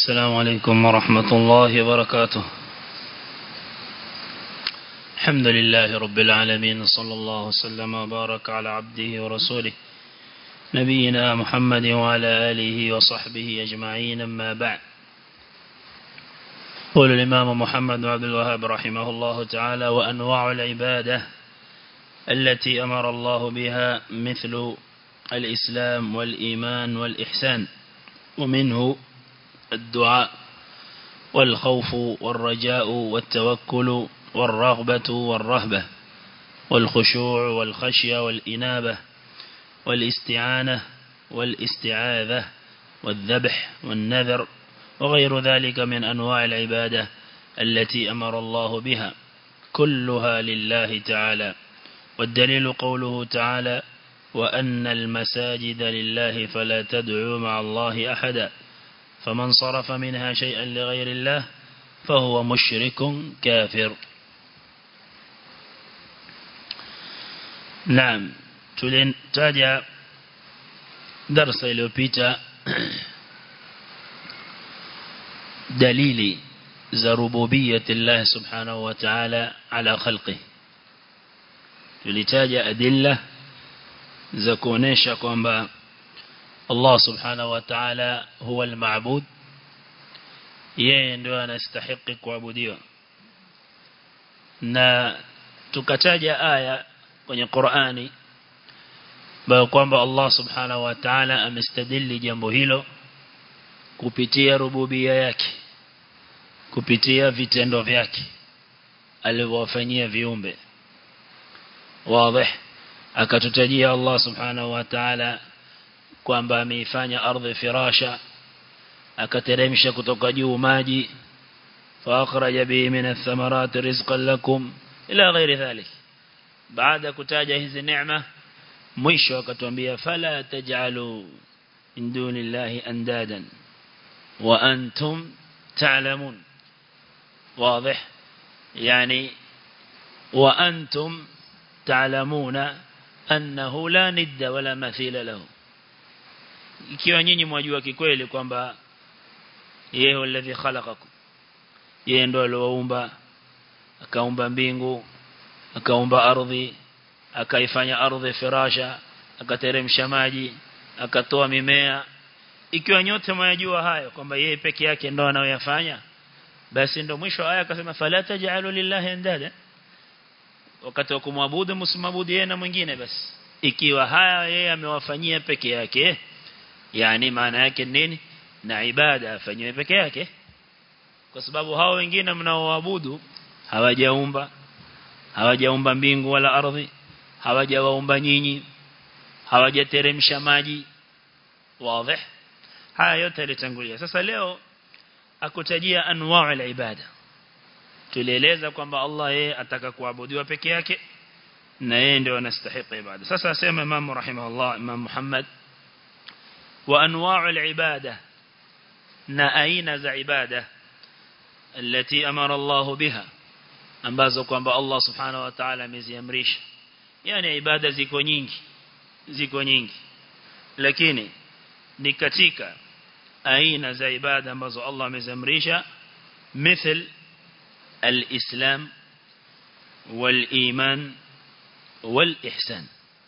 السلام عليكم ورحمة الله وبركاته الحمد لله رب العالمين صلى الله وسلم وبارك على عبده ورسوله نبينا محمد وعلى آله وصحبه أجمعين أما بعد قول الإمام محمد عبد الوهاب رحمه الله تعالى وأنواع العبادة التي أمر الله بها مثل الإسلام والإيمان والإحسان ومنه الدعاء والخوف والرجاء والتوكل والرغبة والرهبة والخشوع والخشية والإنابة والاستعانة والاستعاذة والذبح والنذر وغير ذلك من أنواع العبادة التي أمر الله بها كلها لله تعالى والدليل قوله تعالى وأن المساجد لله فلا تدعوا مع الله أحدا فمن صرف منها شيئا لغير الله فهو مشرك كافر نعم تلتاجع درس iliyopita dalili za rububiyyati Allah subhanahu wa ta'ala ala khalqi tulitaja adilla za kuonesha kwamba Allah subhanahu wa ta'ala huwa al-ma'bud yeye ndio anastahili kuabudiwa na tukataja aya kwenye Qur'ani bayo kwamba Allah subhanahu wa ta'ala amestadili jambo hilo kupitia rububia yake kupitia vitendo vyake alivyowafanyia viumbe wazi akatutajia Allah subhanahu wa ta'ala kwamba ameifanya ardhi firasha akateremsha kutoka juu maji فأخرج به من الثمرات رزقا لكم إلى غير ذلك بعد كتاجة هذه النعمة مش وكتنبيه فلا تجعلوا من دون الله أندادا وأنتم تعلمون واضح يعني وأنتم تعلمون أنه لا ند ولا مثيل له ikiwa nyinyi mwajua kikweli kwamba yeye alladhi khalaqakum yeye ndo aliyoumba akaumba mbingu akaumba ardhi akaifanya ardhi firasha akateremsha maji akatoa mimea ikiwa nyote mwajua hayo kwamba yeye peke yake ndo anayoyafanya basi ndo mwisho aya akasema fala taj'alu lillahi andada wakati wa kumwabudu msimwabudu yeye na mwingine basi ikiwa haya yeye amewafanyia peke yake yani maana yake nini na ibada afanywe peke yake kwa sababu hao wengine mnaoabudu hawajaumba hawajaumba mbingu wala ardhi hawajawaumba nyinyi hawajateremsha maji wazi haya yote yalitangulia sasa leo akutajia anwaa al-ibada tulieleza kwamba Allah yeye ataka kuabudiwa peke yake na yeye ndio anastahili ibada sasa asema Imam rahimahullah Imam Muhammad wa anwaa al-ibada na aina za ibada التي أمر الله بها ambazo kwamba Allah subhanahu wa ta'ala ameziamrisha yani ibada ziko nyingi ziko nyingi lakini ni katika aina za ibada ambazo Allah ameziamrisha مثل الإسلام والإيمان والإحسان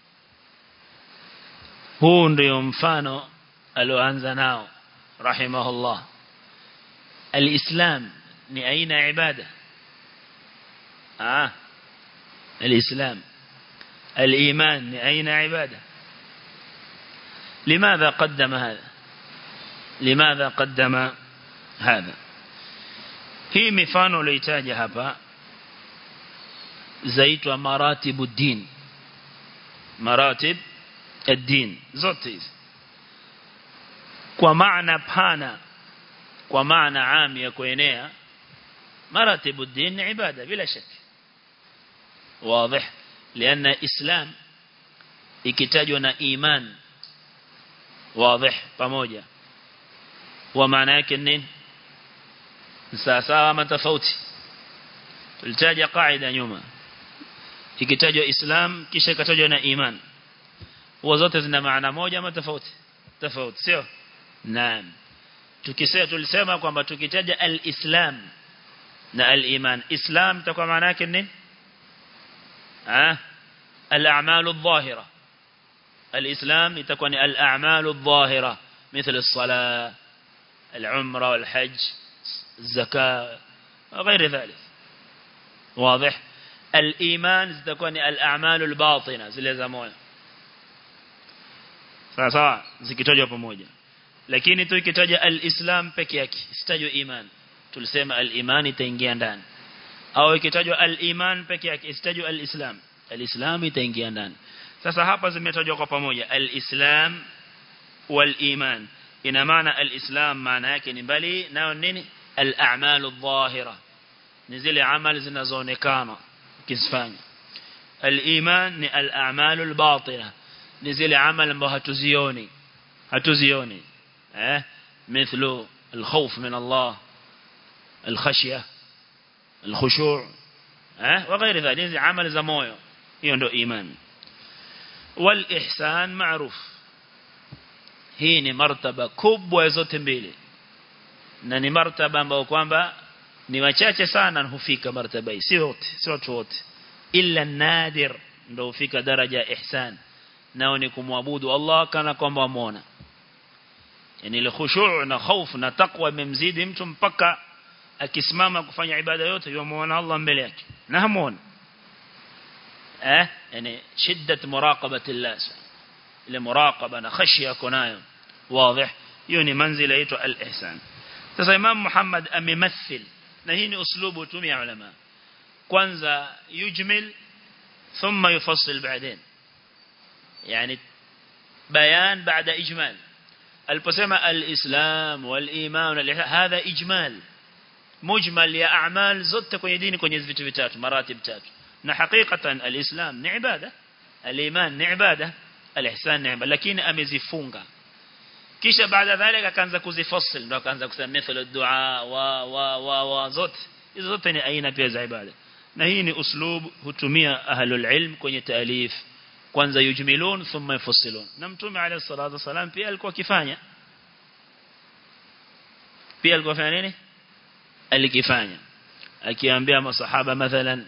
huu ndio mfano alioanza nao rahimahullah الإسلام ni aina ya ibada ah الإسلام الإيمان ni aina ya ibada لماذا قدم هذا لماذا قدم هذا hii mifano uliyotaja hapa zaitwa maratibu din maratib ad-din zote hizi kwa maana pana kwa maana ami ya kuenea maratibu din ni ibada bila shaka wazi لأن إسلام ikitajwa na iman wazi pamoja wa maana yake nini sawa ama tofauti tulitaja kaida nyuma ikitajwa islam kisha ikatajwa na iman huwa zote zina maana moja ama tofauti tofauti sio naam tukisema tulisema kwamba tukitaja al-islam na al-iman islam itakuwa maana yake nini ah al-a'malu adh-dhahira al-islam itakuwa ni al-a'malu adh-dhahira مثل الصلاة العمرة والحج الزكاة وغير ذلك واضح الإيمان ستكون الأعمال الباطنة zile za moyo sawa sawa zikitajwa pamoja lakini tu ikitaja al-islam peke yake sitajwa iman tulisema al-iman itaingia ndani au ikitajwa al-iman peke yake isitajwa al-islam al-islam itaingia ndani sasa hapa zimetajwa kwa pamoja al-islam wal-iman ina maana al-islam maana yake ni mbali nao nini al-a'malu adh-dhahira ni zile amali zinazoonekana ukizifanya al-iman ni al-a'malu al-batina ni zile amali ambazo hatuzioni hatuzioni eh mithlu al-khawf min Allah al-khashya al-khushu' eh وغير ذلك hizi amali za moyo hiyo ndio iman wal-ihsan ma'ruf hii ni martaba kubwa zote mbili na ni martaba ambayo kwamba ni wachache sana hufika martaba hii si wote si watu wote illa nadir ndio hufika daraja ihsan nao ni kumwabudu Allah kana kwamba amuona yani ile khushu' na hofu na taqwa imemzidi mtu mpaka akisimama kufanya ibada yote yumuona Allah mbele yake na hamuona eh yani shiddat muraqabati Allah ile muraqaba na khashya kunayo واضح hiyo ni manzila inaitwa al-ihsan sasa imam Muhammad amemathil na hii ni uslubu tumia ulama kwanza yujmil thumma yufassil baadain yani bayan baada ijmal aliposema al-islam wal-iman wal-ihsan hadha ijmal mujmal ya a'mal zote kwenye dini kwenye vitu vitatu maratib tatu na hakikatan al-islam ni ibada al-iman ni ibada al-ihsan ni ibada lakini amezifunga kisha baada dhalika akaanza kuzifasil ndo akaanza kusema mithlu dua wa wa wa wa zote hizo zote ni aina pia za ibada na hii ni uslub hutumia ahlul ilm kwenye taalif kwanza yujmilun thumma yufassilun na mtume alayhi salatu wasalam pia alikuwa akifanya pia alikuwa afanya nini alikifanya akiambia masahaba mathalan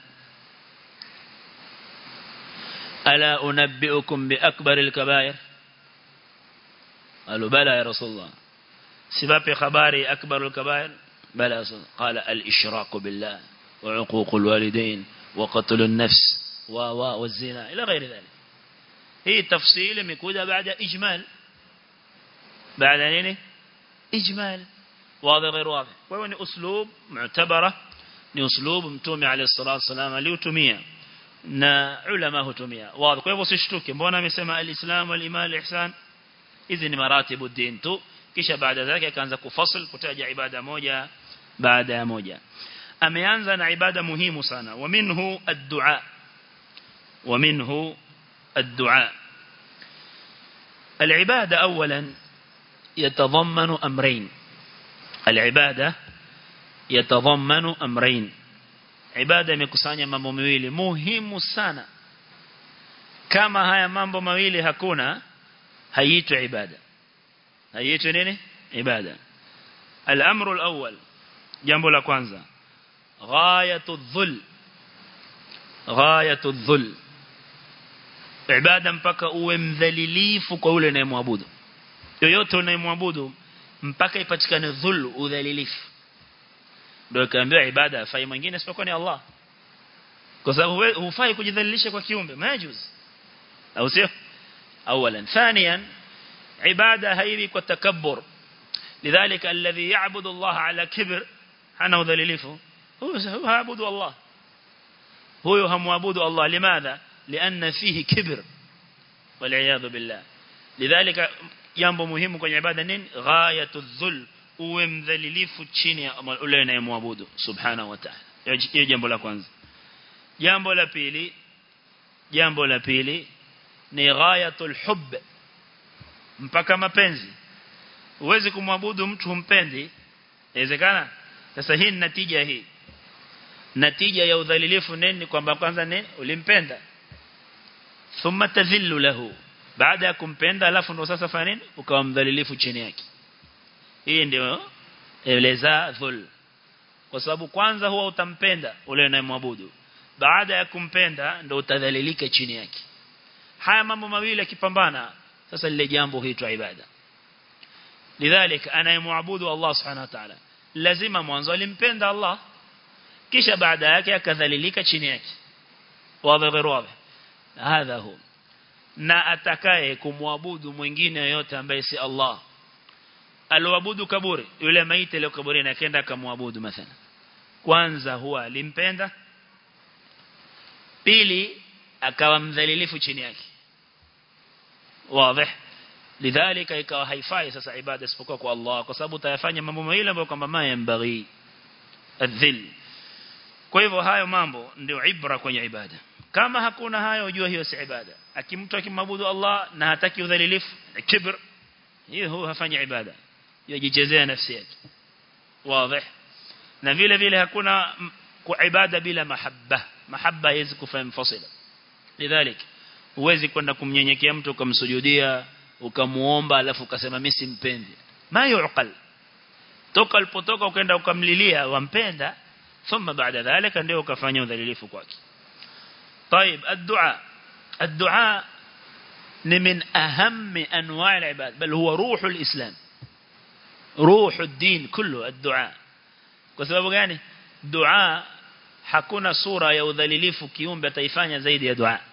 ala unabbiukum bi akbaril kabair قالوا بلى يا رسول الله سباب خباري أكبر الكبائر بلى يا رسول الله قال الإشراك بالله وعقوق الوالدين وقتل النفس و و والزنا إلى غير ذلك هي تفصيل مكودة بعد إجمال بعد نيني إجمال واضح غير واضح وهو أسلوب معتبرة ni uslubu mtume alayhi salatu wasalam aliutumia na ulama hutumia wazi kwa hivyo usishtuke mbona amesema alislam waliman alihsan hizi ni maratibu din tu kisha baada yake akaanza kufasil kutaja ibada moja baada ya moja ameanza na ibada muhimu sana wa minhu ad-du'a wa minhu ad-du'a العبادة أولا يتضمن أمرين العبادة يتضمن أمرين عبادة مكسانيا mambo mawili muhimu sana kama haya mambo mawili hakuna haiitwi ibada haiitwi nini ibada al-amru al-awwal jambo la kwanza ghayatu dhul ghayatu dhul ibada mpaka uwe mdhalilifu kwa ule unayemwabudu yoyote unayemwabudu mpaka ipatikane dhul udhalilifu ndio kaambiwa ibada afai mwingine isipokuwa ni Allah kwa sababu hufai kujidhalilisha kwa kiumbe majuz au sio اولا ثانيا عباده هيبي كتكبر لذلك الذي يعبد الله على كبر انا ذليلفه هو هو يعبد الله هو همعبد الله لماذا لان فيه كبر والعياذ بالله لذلك jambo muhimu kwenye ibada nini ghayatu dhul uwe mdhalilifu chini ya ule unayemwabudu subhanahu wa ta'ala hiyo jambo la kwanza jambo la pili jambo la pili ni ghayatul hubb mpaka mapenzi uwezi kumwabudu mtu humpendi inawezekana sasa hii ni natija hii natija ya udhalilifu nini kwamba kwanza nini ulimpenda thumma tadhillu lahu baada ya kumpenda alafu ndo sasa fanya nini ukawa mdhalilifu chini yake hii ndio eleza dhul kwa sababu kwanza huwa utampenda ule unayemwabudu baada ya kumpenda ndio utadhalilika chini yake haya mambo mawili yakipambana sasa lile jambo huitwa ibada lidhalik anayemwabudu Allah subhanahu wa ta'ala lazima mwanzo alimpenda Allah kisha baada yake akadhalilika chini yake wazi غير wazi hadha hu na atakaye kumwabudu mwingine yote ambaye si Allah aloabudu kaburi yule maiti ile kaburini akaenda akamwabudu mathalan kwanza huwa alimpenda pili akawa mdhalilifu chini yake wazi lidhalika ikawa haifai sasa ibada isipokuwa kwa Allah kwa sababu utayafanya mambo mawili ambayo kwamba mayambaghi adhil kwa hivyo hayo mambo ndio ibra kwenye ibada kama hakuna hayo ujue hiyo si ibada akimtu akimwabudu Allah na hataki udhalilifu kibr hiyo huwa hafanya ibada yajichezea nafsi yake wazi na vile vile hakuna kwa ibada bila mahabba mahabba haiwezi kufanya mfasila lidhalik huwezi kwenda kumnyenyekea mtu ukamsujudia ukamuomba alafu ukasema mimi simpendi ma yuqal toka alipotoka ukaenda ukamlilia wampenda thumma baada dhalika ndio ukafanya udhalilifu kwake طيب الدعاء الدعاء من أهم أنواع العباد بل هو روح الإسلام روح الدين كله الدعاء كسبب gani dua hakuna sura ya udhalilifu kiumbe ataifanya zaidi ya dua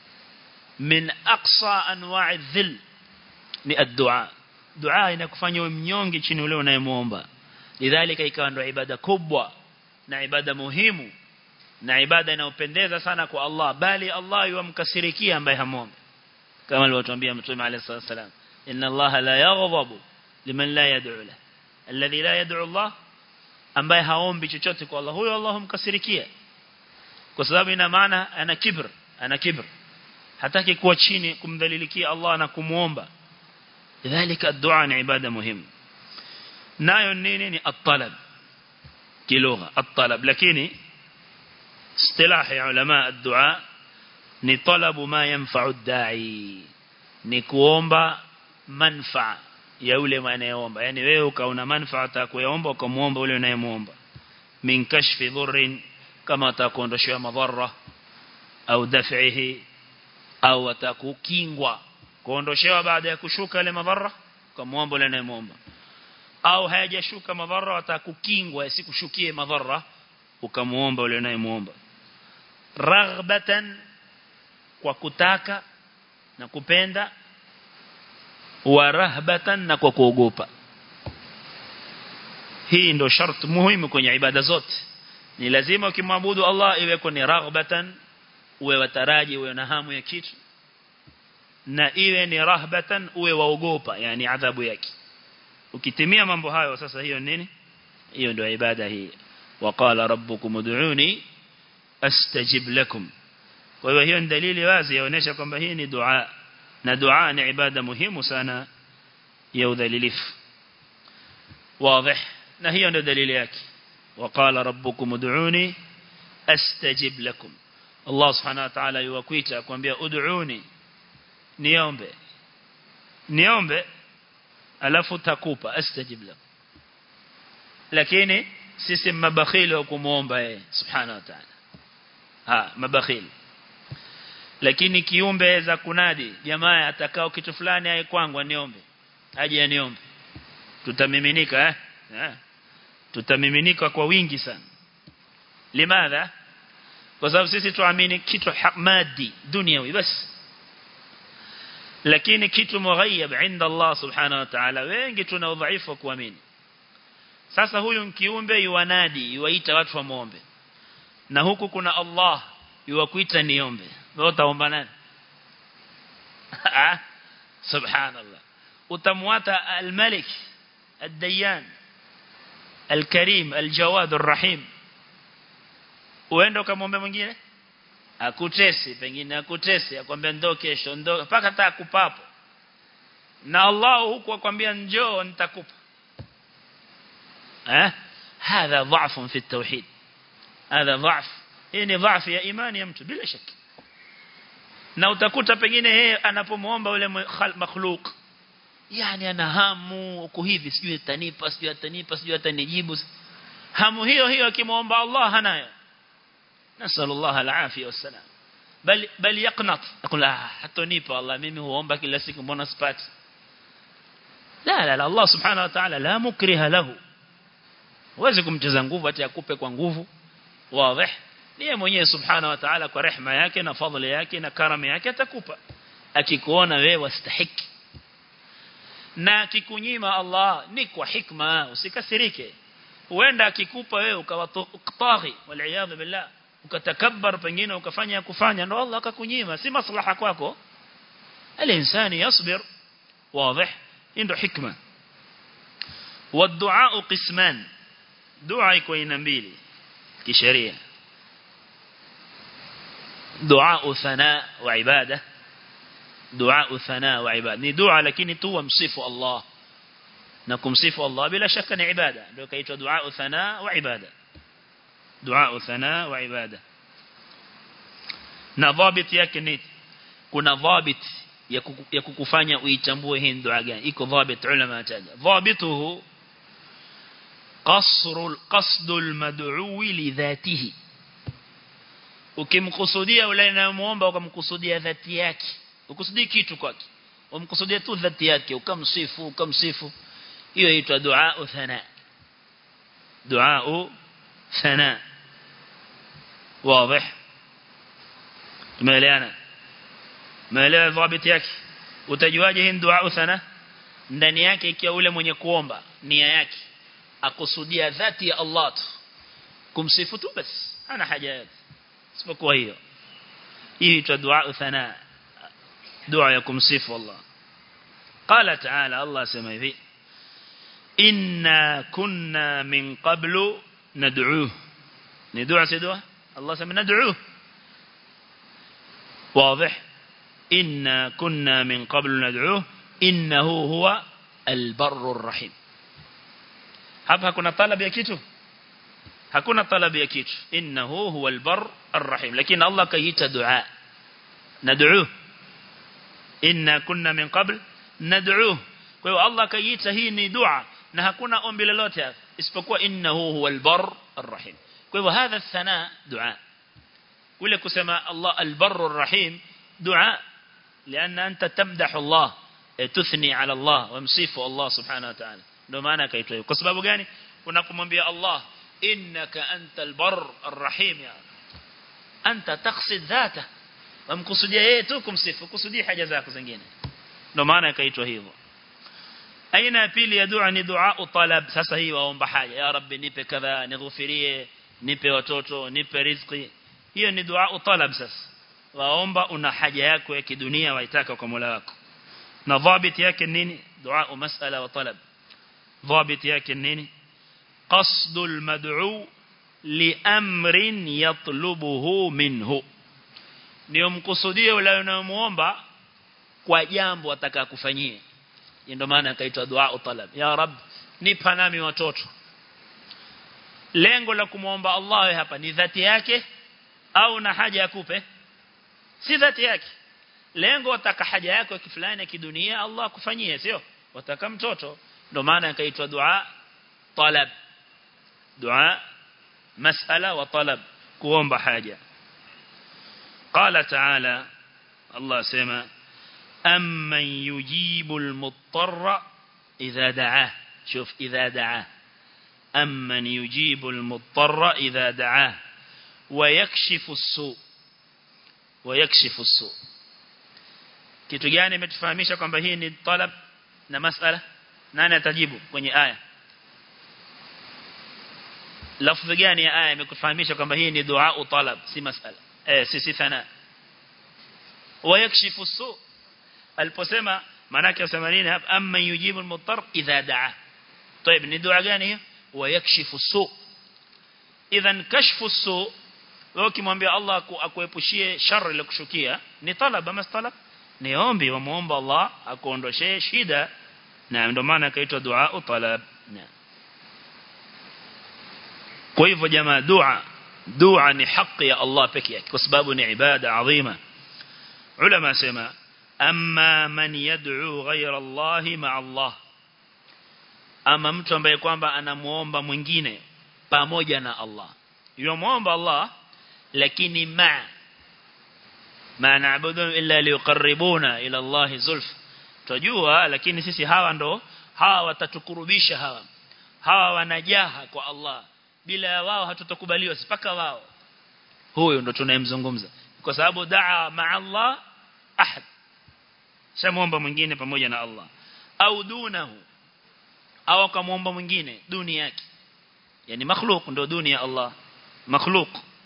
min aqsa anwa'i dhil ni ad-dua dua inakufanya mnyonge chini ule unayemuomba lidhalika ikawa ndio ibada kubwa na ibada muhimu na ibada inayopendeza sana kwa Allah bali Allah yumkasirikia ambaye hamuombe kama alivyotuambia mtume عليه الصلاه والسلام inna Allah la yaghdabu liman la yad'u la alladhi la yad'u Allah ambaye haombi chochote kwa Allah huyo Allah humkasirikia kwa sababu ina maana ana kibr ana kibr hataki kuwa chini kumdhalilikia Allah na kumuomba lidhalika ad-du'a ni ibada muhimu nayo nini ni at-talab kilugha at-talab lakini اصطلاح علماء الدعاء ni talabu ma yanfa'u ad-da'i ni kuomba manfaa ya yule anayeomba yani wewe ukaona manfaa atakuomba ukamuomba yule unayemuomba min kashfi dhurrin kama atakuondoshia madhara au daf'ihi au atakukingwa kuondoshewa baada ya kushuka ile madhara ukamuomba yule unayemuomba au hayajashuka madhara atakukingwa isikushukie madhara ukamuomba yule unayemuomba raghbatan kwa kutaka na kupenda wa rahbatan na kwa kuogopa hii ndo sharti muhimu kwenye ibada zote ni lazima ukimwabudu Allah iwe ni raghbatan uwe wataraji uwe na hamu ya kitu na iwe ni rahbatan uwe waogopa yani adhabu yake ukitimia mambo hayo sasa hiyo nini hiyo ndio ibada hii waqala rabbukum ud'uni astajib lakum kwa hiyo hiyo ni dalili wazi yaonesha kwamba hii ni dua na dua ni ibada muhimu sana ya udhalilifu wazi na hiyo ndio dalili yake waqala rabbukum ud'uni astajib lakum Allah subhanahu wa ta'ala yuwakuita kwambia ud'uni niombe niombe alafu takupa astajib lakum lakini sisi mabakhili wa kumuomba yeye subhanahu wa ta'ala ha mabakhili lakini kiumbe za kunadi jamaa atakao kitu fulani aye kwangu niombe aje aniombe tutamiminika eh, eh. tutamiminika kwa wingi sana limadha kwa sababu sisi tuamini kitu madi duniawi basi lakini kitu mughayyab inda Allah subhanahu wa ta'ala wengi tuna udhaifu wa kuamini sasa huyu kiumbe yuwanadi yuwaita watu wa muombe na huku kuna Allah yuwakuita niombe wewe utaomba nani subhanallah utamwata al-malik ad-dayyan al-karim al-jawad ar-rahim uende ukamwombe mwingine akutesi pengine akutesi akwambia ndo kesho ndo mpaka hata akupapo na Allah huku akwambia njoo nitakupa eh هذا ضعف في التوحيد هذا ضعف hii ضعف ya imani ya mtu bila shaka na utakuta pengine yeye anapomuomba yule makhluk yani ana hamu uko hivi sijui atanipa sijui atanipa sijui atanijibu hamu hiyo hiyo akimwomba Allah hanayo nasallallahu alafia wasalam bal bal yaqnat akula hatonipa Allah mimi huomba kila siku mbona sipati la la la Allah subhanahu wa ta'ala la mukriha lahu huwezi kumcheza nguvu hata akupe kwa nguvu wazi ni mwenyewe subhanahu wa ta'ala kwa rehema yake na fadhila yake na karama yake atakupa akikuona wewe wastahiki na akikunyima Allah ni kwa hikma usikasirike huenda akikupa wewe ukawa taghi wal billah ukatakabbar pengine ukafanya kufanya ndo Allah akakunyima si maslaha kwako الانسان يصبر واضح عنده حكمه والدعاء قسمان دعاء iko aina mbili kisheria دعاء ثناء وعباده دعاء ثناء وعباده ni dua lakini tu wamsifu Allah na kumsifu Allah bila shaka ni ibada ndio kaitwa dua thana wa ibada dua thana wa ibada na dhabit yake ni kuna dhabit ya kukufanya uitambue hii dua gani iko dhabit ulama ataja dhabituhu قصر القصد المدعو لذاته ukimkusudia ule anayemuomba ukamkusudia dhati yake ukusudii kitu kwake umkusudia tu dhati yake ukamsifu ukamsifu hiyo inaitwa dua thana dua thana wazi tumeelewana maelewa dhabiti yake utajuaje hii dua thana ndani yake ikiwa ule mwenye kuomba nia yake akusudia dhati ya Allah tu kumsifu tu basi ana haja yake isipokuwa hiyo hii inaitwa dua thana dua ya kumsifu Allah قال تعالى الله سمع ذي إنا كنا من قبل ندعوه ندعو سيدوه الله سمع ندعوه واضح إنا كنا من قبل ندعوه إنه هو البر الرحيم hapa hakuna talab ya kitu hakuna talab ya kitu innahu huwa albar arrahim lakini Allah kaita dua nad'u inna kunna min qabl nad'u kwa hiyo Allah kaita hii ni dua na hakuna ombi lolote isipokuwa innahu huwa albar arrahim kwa hivyo hadha thana dua kule kusema Allah albar arrahim dua لأن أنت تمدح الله تثني على الله ومصيف الله سبحانه وتعالى ndio maana akaitwa hivyo kwa sababu gani unapomwambia Allah innaka antal bar arrahim ya anta taqsid dhata wamkusudia yeye tu kumsifu kusudi haja zako zingine ndio maana akaitwa hivyo aina ya pili ya dua ni dua talab sasa hii waomba haja ya rabbi nipe kadha nighufirie nipe watoto nipe riziki hiyo ni dua talab sasa waomba una haja yako ya kidunia waitaka kwa Mola wako na dhabit yake nini dua masala wa talab ضابط yake nini قصد المدعو لأمر يطلبه منه ndio mkusudie ule unayomuomba kwa jambo atakakufanyie ndio maana akaitwa dua talab ya rab nipa nami watoto lengo la kumuomba Allah hapa ni dhati yake au na haja akupe si dhati yake lengo wataka haja yako kifulani ya kidunia Allah akufanyie sio wataka mtoto ndo maana ikaitwa dua talab dua masala wa talab kuomba haja قال تعالى الله سما أمن يجيب المضطر إذا دعاه شوف إذا دعاه أمن يجيب المضطر إذا دعاه ويكشف السوء ويكشف السوء kitu gani imetufahamisha kwamba hii ni talab na masala nani atajibu kwenye aya lafzi gani ya aya imekufahamisha kwamba hii ni dua talab si masala eh si si thana wayakshifu su aliposema manake usema nini hapa amma yujibu almuttar idha daa طيب ni dua gani hiyo wayakshifu su idhan kashfu su wewe ukimwambia Allah akuepushie shari ile kushukia ni talab ama talab ni ombi wa muomba Allah akuondoshee shida na ndio maana kaitwa dua talab na kwa hivyo jamaa dua dua ni haki ya Allah pekee yake kwa sababu ni ibada adhima ulama sema amma man yad'u ghayra Allah ma'a Allah ama mtu ambaye kwamba anamuomba mwingine pamoja na Allah yumuomba Allah lakini ma ma na'budu illa liqarribuna ila Allah zulf tujua lakini sisi hawa ndo hawa watatukurubisha hawa hawa wanajaha kwa Allah bila ya wao hatutakubaliwa sipaka wao huyo ndo tunayemzungumza kwa sababu daa ma Allah ahad shamuomba mwingine pamoja na Allah au dunahu au akamwomba mwingine duni yake yani makhluk ndo duni ya Allah makhluk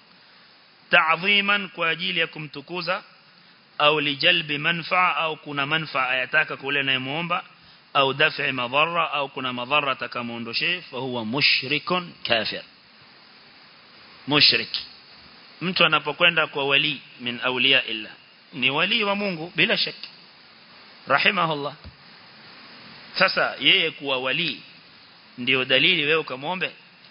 ta'dhiman kwa ajili ya kumtukuza au lijalbi manfaa au kuna manfaa ayataka kule anayemuomba au daf'i madhara au kuna madhara atakamuondoshe fa huwa mushrikun kafir mushrik mtu anapokwenda kwa wali min awliya illa ni wali wa Mungu bila shaki rahimahullah sasa yeye kuwa wali ndio dalili wewe ukamwombe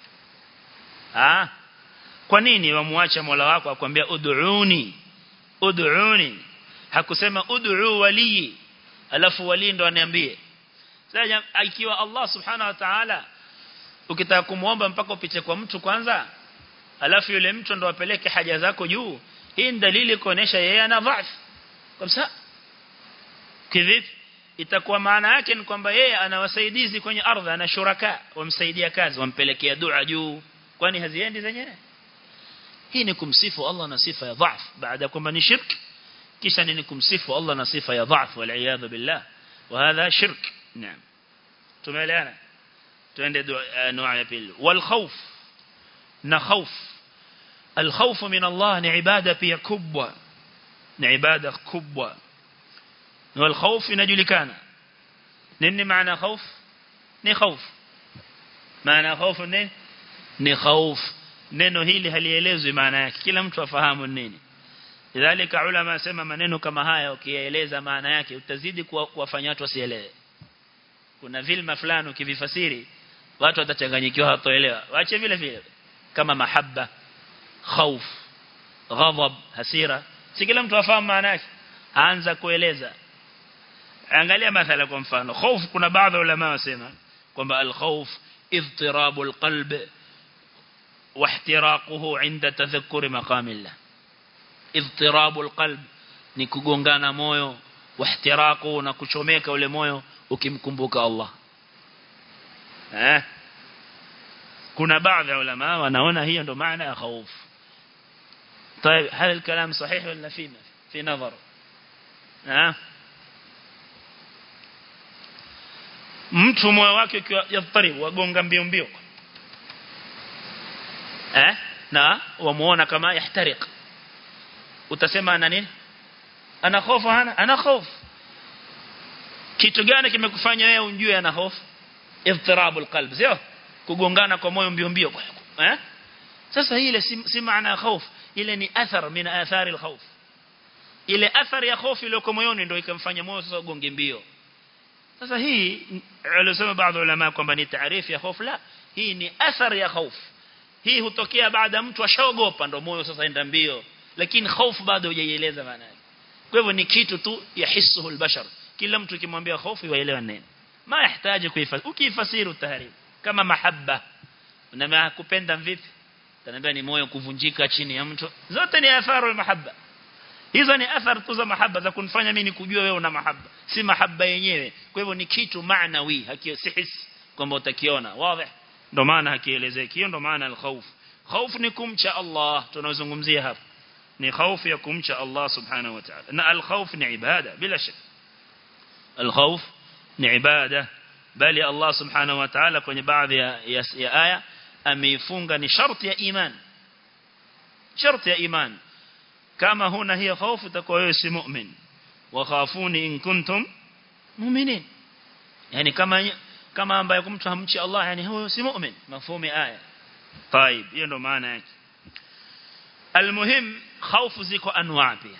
ah kwa nini wamuacha Mola wako akwambia ud'uni ud'uni hakusema ud'u wali alafu wali ndo aniambie sasa ikiwa Allah subhanahu wa ta'ala ukitaka kumuomba mpaka upiche kwa mtu kwanza alafu yule mtu ndo apeleke haja zako juu hii ni dalili kuonesha yeye ana dhaifu kabisa kivipi itakuwa maana yake ni kwamba yeye ana wasaidizi kwenye ardhi ana shuraka wamsaidia kazi wampelekea dua juu kwani haziendi zenyewe hii ni kumsifu Allah na sifa ya dhaif baada kwamba ni shirk kisha ni kumsifu Allah na sifa ya dhaif wal iyad billah wa hadha shirk naam tumeelewana tuende dua ya pili wal khawf na khawf al khawf min Allah ni ibada pia kubwa ni ibada kubwa wal khawf inajulikana nini maana khawf ni khawf maana khawf nini ni khawf neno hili halielezwi maana yake kila mtu afahamu nini lidhalika ulama sema maneno kama haya ukiyaeleza maana yake utazidi kuwafanya watu wasielewe kuna vilma fulani ukivifasiri watu watachanganyikiwa hatoelewa waache vile vile kama mahabba khauf ghadab hasira si kila mtu afahamu maana yake aanza kueleza angalia mathala kwa mfano khauf kuna baadhi ulama wasema kwamba al-khawf اضطراب القلب واحتراقه عند تذكر مقام الله اضطراب القلب ni kugongana moyo واحتراقه na kuchomeka ule moyo ukimkumbuka Allah eh kuna baadhi ya ulama wanaona hiyo ndo maana ya khauf طيب هل الكلام صحيح ولا في في نظر ها mtu moyo wake ukiwa yadharibu wagonga mbio mbio eh na wamuona kama yahtariq utasema ana nini ana hofu hana ana hofu kitu gani kimekufanya wewe unjue ana hofu idhtirabul qalb sio kugongana kwa moyo mbio mbio eh sasa ile si, si maana ya hofu ile ni athar min athari al ile athari ya hofu ile kwa moyoni ndio ikamfanya moyo sasa ugonge mbio sasa hii alisema baadhi ulama kwamba ni taarifu ya hofu la hii ni athari ya hofu hii hutokea baada mtu ashaogopa ndio moyo sasa enda mbio lakini hofu bado hujaieleza maana yake kwa hivyo ni kitu tu yahisuhu albashar kila mtu kimwambia hofu yaelewa nini ma yahitaji kuifasiri ukifasiri utaharibu kama mahabba na kupenda vipi tanaambia ni moyo kuvunjika chini ya mtu zote ni athari ya mahabba hizo ni athari tu za mahaba za kunifanya mimi nikujue wewe una mahaba si mahaba yenyewe kwa hivyo ni kitu maanawi hakio si hisi kwamba utakiona wazi ndo maana hakielezeki hiyo ndo maana al-khawf khawf ni kumcha Allah tunazungumzia hapa ni khawf ya kumcha Allah subhanahu wa ta'ala na al-khawf ni ibada bila shaka al-khawf ni ibada bali Allah subhanahu wa ta'ala kwenye baadhi ya, ya, ya aya ameifunga ni sharti ya iman sharti ya iman kama huna hiyo hofu utakuwa wewe si mu'min wa khafuni in kuntum mu'minin yani kama kama ambaye mtu hamchi Allah yani huyo si mu'min mafhumi aya طيب hiyo ndo maana yake almuhim khawfu ziko anwa pia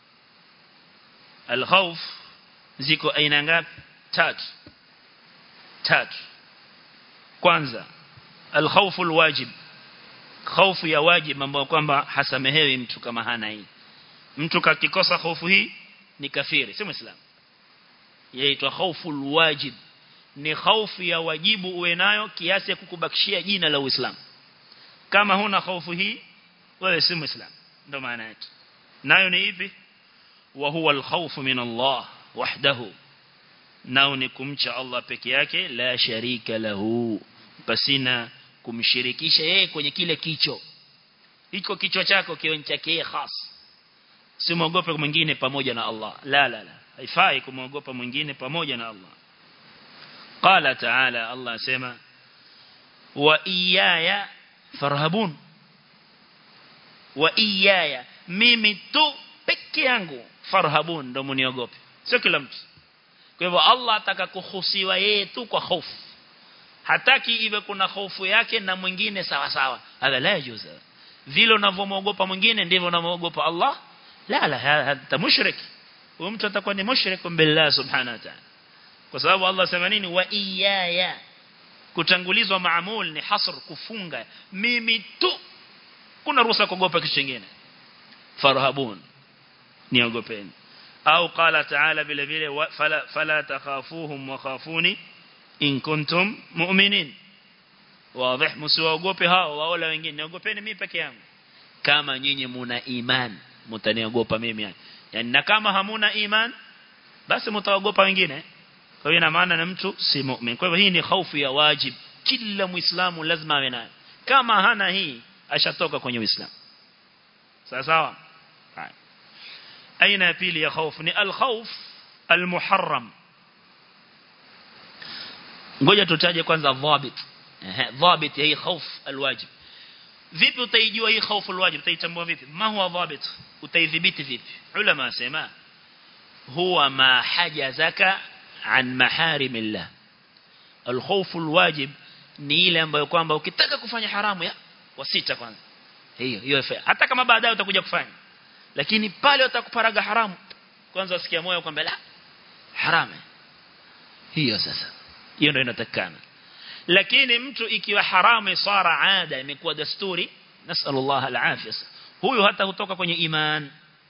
alkhawf ziko aina ngapi tatu tatu kwanza alkhawfu alwajib hofu ya wajib ambayo kwamba hasamehewi mtu kama hana hii mtu kakikosa hofu hii ni kafiri si muislamu yaitwa khauful wajib ni khaufu ya wajibu uwe nayo kiasi ya kukubakishia jina la Uislamu kama huna khaufu hii wewe si muislamu ndio maana yake nayo ni ipi wa huwa al-khawfu min Allah wahdahu nao ni kumcha Allah peke yake la sharika lahu pasina kumshirikisha yeye kwenye kile kicho iko kichwa chako kiwe chake yeye khas simwogope mwingine pamoja na Allah la la la haifai kumwogopa mwingine pamoja na Allah qala ta'ala Allah sema wa iyaya farhabun wa iyaya mimi tu peke yangu farhabun ndo muniogope sio kila mtu kwa hivyo Allah ataka kuhusiwa yeye tu kwa hofu hataki iwe kuna hofu yake na mwingine sawa sawa hadha la yajuzu vile unavyomwogopa mwingine ndivyo unamwogopa Allah la la hata mushrik huyo mtu atakuwa ni mushrik billah subhanahu wa ta'ala kwa sababu Allah sema nini wa iyaya kutangulizwa maamul ni hasr kufunga mimi tu kuna ruhusa kuogopa kitu kingine farhabun niogopeni au qala ta'ala vile vile fala fala takhafuhum wa khafuni in kuntum mu'minin wazi msiwaogope hao waola wengine niogopeni mimi peke yangu kama nyinyi muna iman mtaniogopa mimi yani na kama hamuna iman basi mtaogopa wengine kwa hiyo ina maana na mtu si mu'min kwa hivyo hii ni hofu ya wajib kila muislamu lazima awe nayo kama hana hii ashatoka kwenye uislamu sawa sawa aina ya pili ya hofu ni al-khawf al-muharram ngoja tutaje kwanza dhabit dhabit ya hii hofu al-wajib vipi utaijua hii hofu al-wajib utaitambua vipi ma huwa dhabit utaidhibiti vipi ulama wasema huwa ma hajazaka an maharimillah al-khawf al-wajib ni ile ambayo kwamba ukitaka kufanya haramu ya wasita kwanza hiyo hiyo hata kama baadaye utakuja kufanya lakini pale utakuparaga haramu kwanza usikia moyo kwamba la haramu hiyo sasa hiyo ndio inatakana lakini mtu ikiwa haramu sara ada imekuwa desturi nasallallahu alafia huyu hata hutoka kwenye iman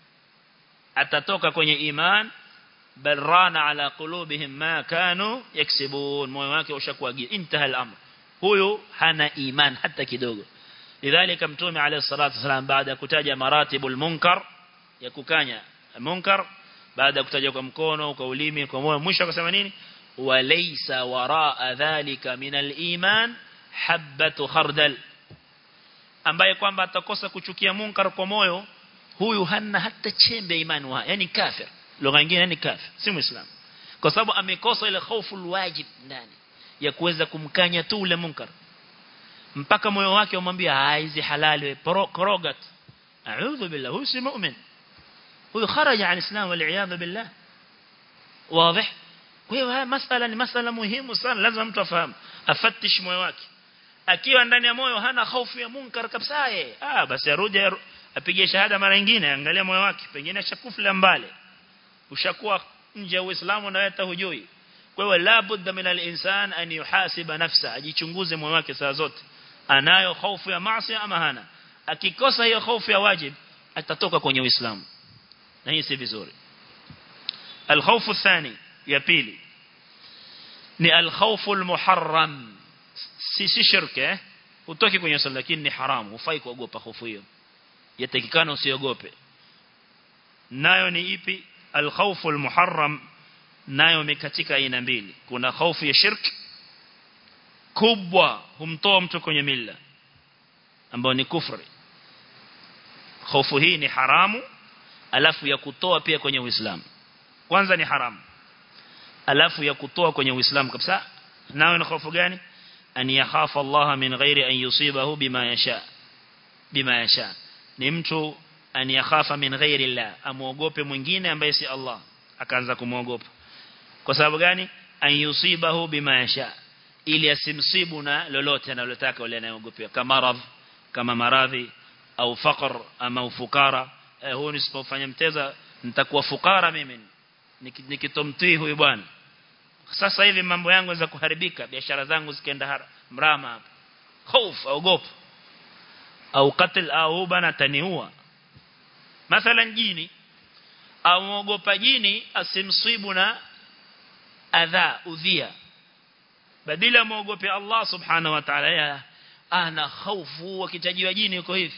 atatoka kwenye iman bal rana ala qulubihim ma kanu yaksibun moyo wake ushakuwa intaha al-amr huyu hana iman hata kidogo lidhalika mtume alayhi salatu wasalam baada ya kutaja maratibul munkar ya kukanya munkar baada ya kutaja kwa mkono kwa ulimi kwa moyo mwisho akasema nini walaysa waraa dhalika min al-iman habatu khardal ambaye kwamba atakosa kuchukia munkar kwa moyo huyu hana hata chembe imani wa yani kafir lugha nyingine ni kafir si muislam kwa sababu amekosa ile hofu wajib ndani ya kuweza kumkanya tu ule munkar mpaka moyo wake umwambia hizi halali korogat a'udhu billah huyu si mu'min huyu kharaja an islam wal iyad billah wazi kwa hiyo haya masala ni masala muhimu sana lazima mtu afahamu afatish moyo wake akiwa ndani ya moyo hana hofu ya munkar kabisa yeye ah basi arudi apige shahada mara nyingine angalia moyo wake pengine ashakufla mbali ushakuwa nje ya uislamu na hata hujui kwa hiyo la budda min al-insan an yuhasiba nafsa ajichunguze moyo wake saa zote anayo hofu ya maasi ama hana akikosa hiyo hofu ya wajib atatoka kwenye uislamu na hii si vizuri الخوف الثاني ya pili ni al-khawf al-muharram si si shirke utoki kwenye swala lakini ni haramu hufai kuogopa hofu hiyo yatakikana usiogope nayo ni ipi al-khawf al-muharram nayo mekatika aina mbili kuna hofu ya shirki kubwa humtoa mtu kwenye mila ambao ni kufri hofu hii ni haramu alafu ya kutoa pia kwenye uislamu kwanza ni haramu alafu ya kutoa kwenye uislamu kabisa nayo ni hofu gani an yakhafa Allah min ghairi an yusibahu bima yasha bima yasha ni mtu an yakhafa min ghairi Allah amuogope mwingine ambaye si Allah akaanza kumuogopa kwa sababu gani an yusibahu bima yasha ili asimsibu na lolote analotaka yule anayeogopea kama maradhi kama maradhi au faqr ama ufukara eh, huo nisipofanya mteza nitakuwa fukara mimi nikitomtii huyu bwana sasa hivi mambo yangu za kuharibika biashara zangu zikaenda mrama hapa hofu ogopa au qatl au bana taniua mathalan jini amuogopa jini asimsibu na adha udhia badala muogope Allah subhanahu wa ta'ala ana hofu wakitajiwa jini yuko hivi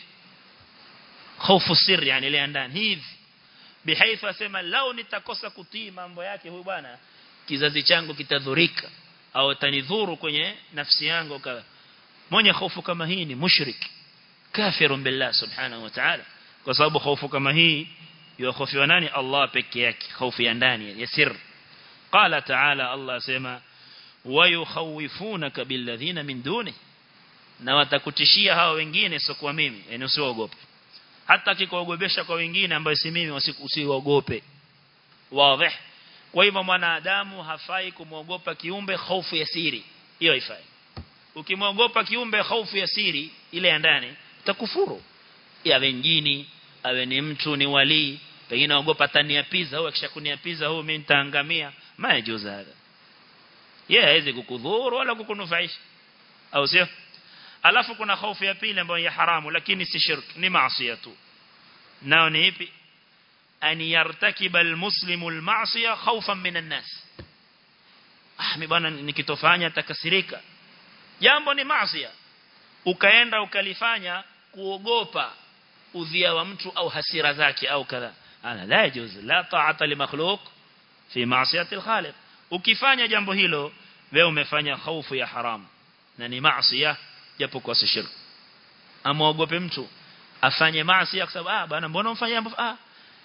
hofu siri yani ile ndani hivi bihaifa asema lao nitakosa kutii mambo yake huyu bwana kizazi changu kitadhurika au tanidhuru kwenye nafsi yangu ka mwenye hofu kama hii ni mushrik kafirun billah subhanahu wa ta'ala kwa sababu hofu kama hii yuhofiwa nani Allah peke yake hofu ya ndani ya sir qala ta'ala Allah sema wayukhawifunaka billadhina min duni na watakutishia hao wengine sio kwa mimi yani usiogope hata kikuogopesha kwa wengine ambao si mimi usiogope wazi kwa hivyo mwanadamu hafai kumwogopa kiumbe hofu ya siri hiyo haifai ukimwogopa kiumbe hofu ya siri ile ya ndani utakufuru yawe njini awe ni mtu ni wali pengine ogopa tani ya pizza au akishakunia pizza huyo mimi nitaangamia majuza hada yeye hawezi kukudhuru wala kukunufaisha au sio alafu kuna hofu ya pili ambayo ya haramu lakini si shirk ni maasi tu nao ni ipi an yartakiba almuslimu almaasiya khawfan min an-nas ah mimi bwana nikitofanya takasirika jambo ni maasi ukaenda ukalifanya kuogopa udhia wa mtu au hasira zake au kadha ana la yajuz la ta'ata li makhluq fi ma'siyati al-khaliq ukifanya jambo hilo wewe umefanya hofu ya haramu na ni maasi japo kwa si shirk amuogope mtu afanye maasi kwa sababu ah bana mbona umfanya jambo ah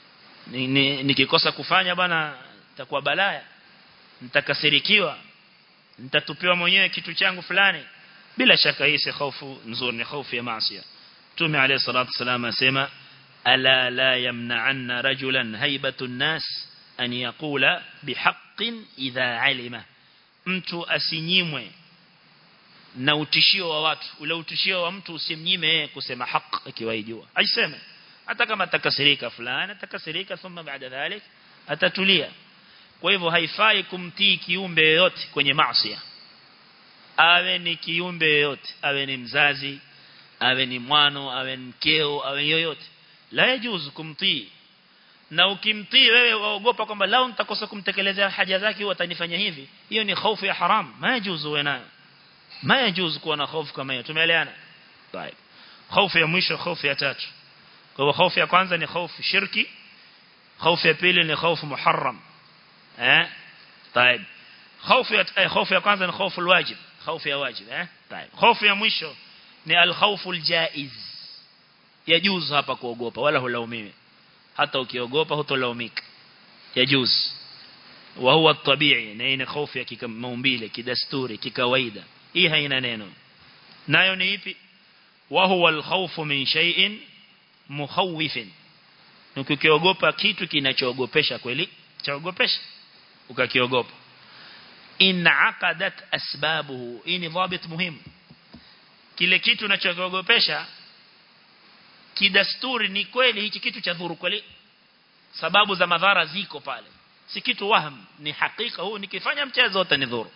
nikikosa kufanya bana itakuwa balaya nitakasirikiwa nitatupiwa mwenyewe kitu changu fulani bila shaka hii si hofu nzuri ni hofu ya maasi Mtume عليه الصلاه والسلام asema ala la yamna'anna rajulan haibatu an-nas an yaqula bihaqqin idha alima mtu asinyimwe na utishio wa watu ule utishio wa mtu usimnyime yeye kusema haki akiwaijua aiseme hata kama atakasirika fulani atakasirika thumma baada dhalik atatulia kwa hivyo haifai kumtii kiumbe yoyote kwenye maasi awe ni kiumbe yoyote awe ni mzazi awe ni mwano awe ni mkeo awe yoyote la yajuzu kumtii na ukimtii wewe waogopa kwamba lao nitakosa kumtekelezea haja zake huwa atanifanya hivi hiyo ni hofu ya haram ma yajuzu wewe nayo ma yajuzu kuwa na hofu kama hiyo tumeelewana طيب hofu ya mwisho hofu ya tatu kwa hivyo hofu ya kwanza ni hofu shirki hofu ya pili ni hofu muharram eh طيب hofu ya eh, hofu ya kwanza ni hofu alwajib hofu ya wajib eh طيب hofu ya mwisho ni alkhawfu aljaiz yajuzu hapa kuogopa wala hulaumiwi hata ukiogopa hutolaumika yajuz wa huwa tabii na ni hofu ya kimaumbile kidasturi kikawaida hii haina neno nayo ni ipi wa huwa alkhawfu min shay'in mukhawifin ukikiogopa kitu kinachoogopesha kweli chaogopesha ukakiogopa in aqadat asbabuhu hii ni dhabit muhimu kile kitu unachokiogopesha kidasturi ni kweli hichi kitu cha dhuru kweli sababu za madhara ziko pale si kitu waham ni hakika huu nikifanya mchezo utanidhuru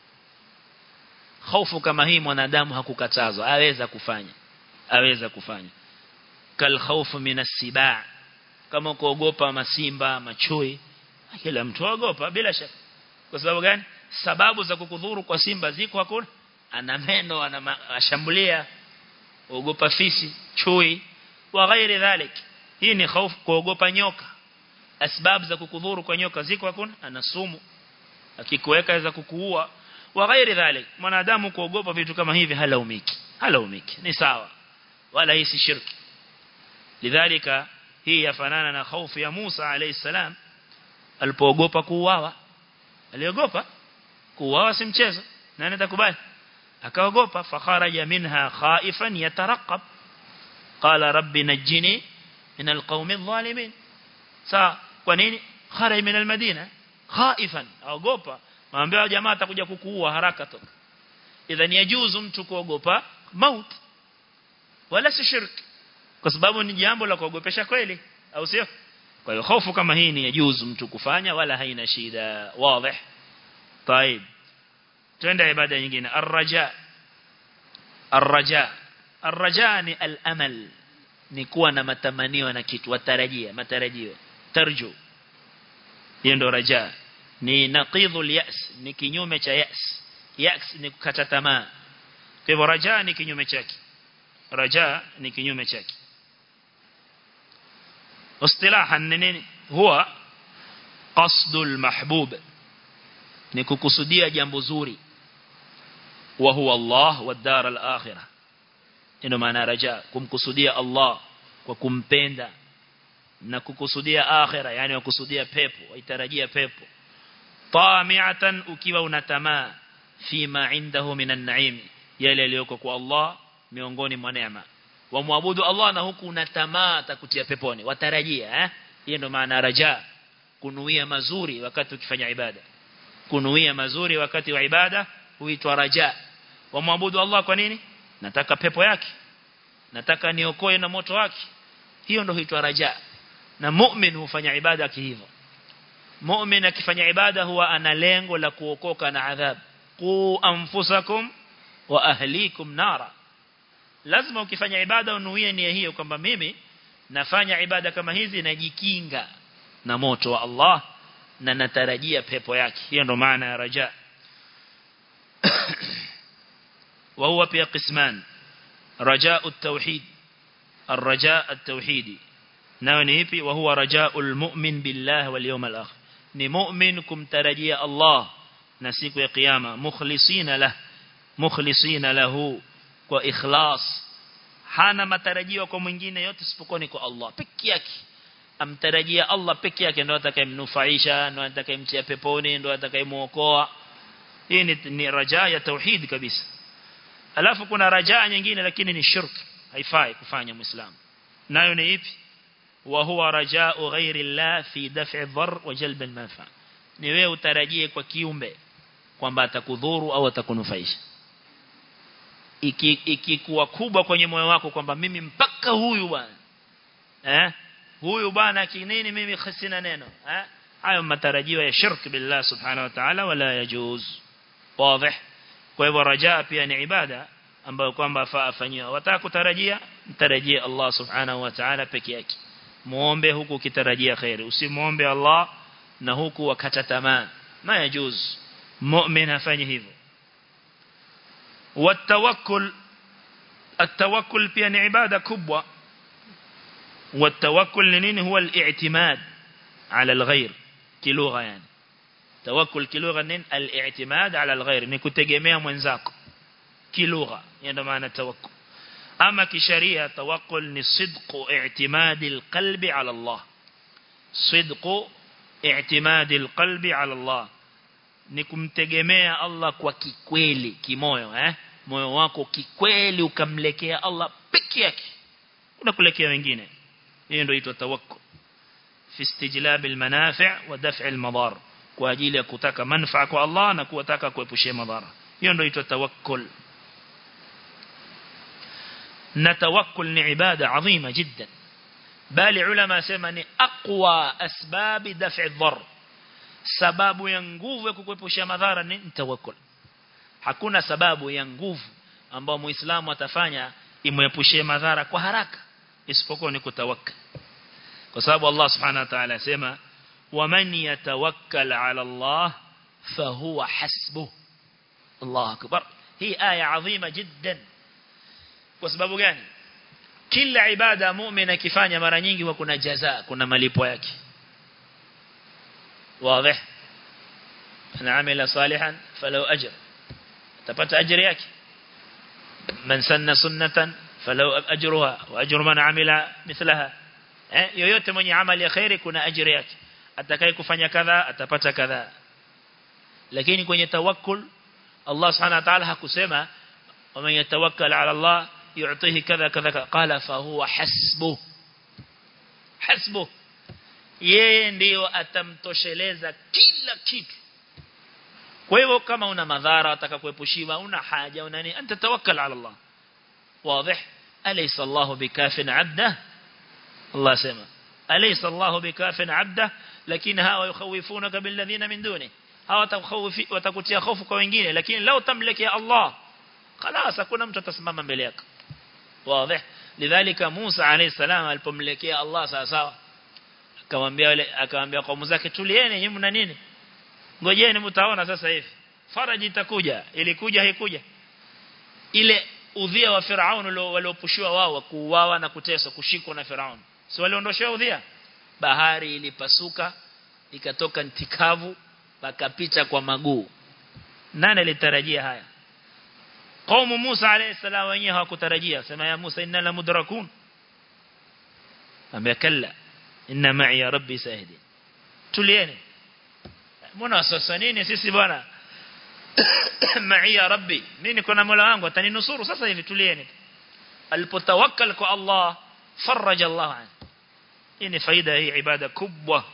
hofu kama hii mwanadamu hakukatazwa aweza kufanya aweza kufanya kal khawfu minas sibaa kama kuogopa masimba machui kila mtu aogopa bila shaka kwa sababu gani sababu za kukudhuru kwa simba ziko hakuna ana meno anashambulia ogopa fisi chui wa ghairi dhalik hii ni hofu kuogopa nyoka asbab za kukudhuru kwa nyoka ziko hakuna ana sumu akikuweka za kukuua wa ghairi dhalik mwanadamu kuogopa vitu kama hivi halaumiki halaumiki ni sawa wala hii si shirki lidhalika hii yafanana na hofu ya Musa alayhi salam alipoogopa kuuawa aliogopa kuuawa si mchezo nani atakubali akaogopa fakharaja minha khaifan yatarqab qala rabbi najini min alqawmi adh-dhalimin sa kwa nini kharaj min almadina khaifan aogopa maambia jamaa atakuja kukuua haraka toka idhan yajuzu mtu kuogopa maut wala si shirk kwa sababu ni jambo la kuogopesha kweli au sio kwa hiyo hofu kama hii ni yajuzu mtu kufanya wala haina shida wazi طيب twende ibada nyingine arraja arraja arraja ni al-amal ni kuwa na matamanio na kitu watarajia matarajio tarju hiyo ndo raja ni naqidhul yas ni kinyume cha yas yas ni kukata tamaa kwa hivyo raja ni kinyume chake raja ni kinyume chake اصطلاحا nini huwa qasdul mahbub ni kukusudia jambo zuri wa huwa Allah wa dar al-akhirah ino maana raja kumkusudia Allah kwa kumpenda na kukusudia akhira yani kukusudia pepo waitarajia pepo tamiatan ukiwa unatamaa fima indahu minan naim yale yaliyoko kwa Allah miongoni mwa neema wamwabudu Allah na huku unatamaa atakutia peponi watarajia eh hiyo ndo maana raja kunuia mazuri wakati ukifanya ibada kunuia mazuri wakati wa ibada huitwa raja wamwabudu Allah kwa nini nataka pepo yake nataka niokoe na moto wake hiyo ndo huitwa raja na mu'min hufanya ibada kihivyo mu'min akifanya ibada huwa ana lengo la kuokoka na adhab qu anfusakum wa ahlikum nara lazima ukifanya ibada unuie nia hiyo kwamba mimi nafanya ibada kama hizi najikinga na moto wa Allah na natarajia pepo yake hiyo ndo maana ya raja وهو pia قسمان رجاء التوحيد الرجاء التوحيدي nao ni ipi wa huwa rajaul mu'min billah wal yawmal akhir ni mu'min kumtarajia Allah na siku ya kiyama mukhlisina lah mukhlisina lahu kwa ikhlas hana matarajio kwa mwingine yote isipokuwa ni kwa Allah peke yake amtarajia Allah peke yake ndio atakayemnufaisha ndio atakayemtia peponi ndio atakayemuokoa hii ni, ni raja ya tauhid kabisa alafu kuna raja nyingine lakini ni shirk haifai kufanya muislamu nayo ni ipi وهو رجاء غير الله في دفع الضر وجلب المنفعه ni wewe utarajie kwa kiumbe kwamba atakudhuru au atakunufaisha ikikuwa iki kubwa kwenye moyo wako kwamba mimi mpaka huyu bwana eh huyu bwana kinini mimi khasina neno eh hayo matarajio ya shirk billah subhanahu wa ta'ala wala yajuz wazi kwa hivyo rajaa pia ni ibada ambayo kwamba faafanyiwa wataka kutarajia mtarajie Allah subhanahu wa ta'ala peke yake muombe huku ukitarajia khairi usimuombe Allah na huku wakata tamaa ma yajuz mu'min afanye hivyo watawakkul التوكل pia ni ibada kubwa والتوكل ni nini huwa al-i'timad ala al-ghayr kilugha yani tawakkul kilugha nini al-i'timad ala al-ghayr ni kutegemea mwenzako kilugha ndio maana tawakkul ama kisharia tawakkul ni sidqu i'timadi alqalbi ala Allah sidqu i'timadi alqalbi ala Allah ni kumtegemea Allah kwa kikweli kimoyo eh moyo wako kikweli ukamlekea Allah peke yake unakulekea wengine hiyo ndio inaitwa tawakkul fi istijlab almanafi' wa daf' almadar kwa ajili ya kutaka manufaa kwa Allah na kutaka kuepushia madhara hiyo ndio inaitwa tawakkul na tawakkul ni ibada adhima jiddan bali ulama sema ni aqwa asbabi daf'i dhar sababu ya nguvu ya kukuepusha madhara ni tawakkul hakuna sababu ya nguvu ambayo muislamu atafanya imuepushie madhara kwa haraka isipokuwa ni kutawakkal kwa sababu Allah subhanahu wa ta'ala sema waman yatawakkal ala Allah fahuwa hasbuh Allah akbar hii aya adhima jiddan kwa sababu gani kila ibada muumini akifanya mara nyingi huwa kuna jaza kuna malipo yake wazi ana amila salihan falau ajr tapata ajri yake man sanna sunnatan falau ajruha wa ajru man amila mithlaha eh yoyote mwenye amali ya khairi kuna ajri yake atakaye kufanya kadha atapata kadha lakini kwenye tawakkul Allah subhanahu wa ta'ala hakusema ومن يتوكل على الله يعطيه كذا كذا قال فهو حسبه حسبه yeye ndio atamtosheleza kila kitu kwa hivyo kama una madhara utaka kuepushiwa una haja una nini anta tawakkal ala Allah wazi alaysa Allah bikafin abda Allah sema alaysa Allah bikafin abda lakini hawa yukhawifunaka billadhina min duni hawa watakhawifi watakutia hofu kwa wengine lakini lao tamlekea Allah خلاص hakuna mtu atasimama mbele yako wazi lidhalika Musa alayhi salam alipomlekea Allah sawa sawa akamwambia wale akamwambia kaumu zake tulieni nyinyi mna nini ngojeni mtaona sasa hivi faraji itakuja ilikuja haikuja ile udhia wa Firaun waliopushiwa wao kuuawa na kuteswa kushikwa na Firaun si waliondoshewa udhia bahari ilipasuka ikatoka ntikavu pakapita kwa maguu nani alitarajia haya Kaumu Musa alayhi salam wenyewe hawakutarajia sema ya Musa inna la mudrakun ambia kalla inna ma'i ya rabbi sahidi tulieni mbona wasasa nini sisi bwana ma'i ya rabbi mimi kuna mola wangu ataninusuru sasa hivi tulieni alipotawakkal kwa Allah faraja Allah an hii ni faida hii ibada kubwa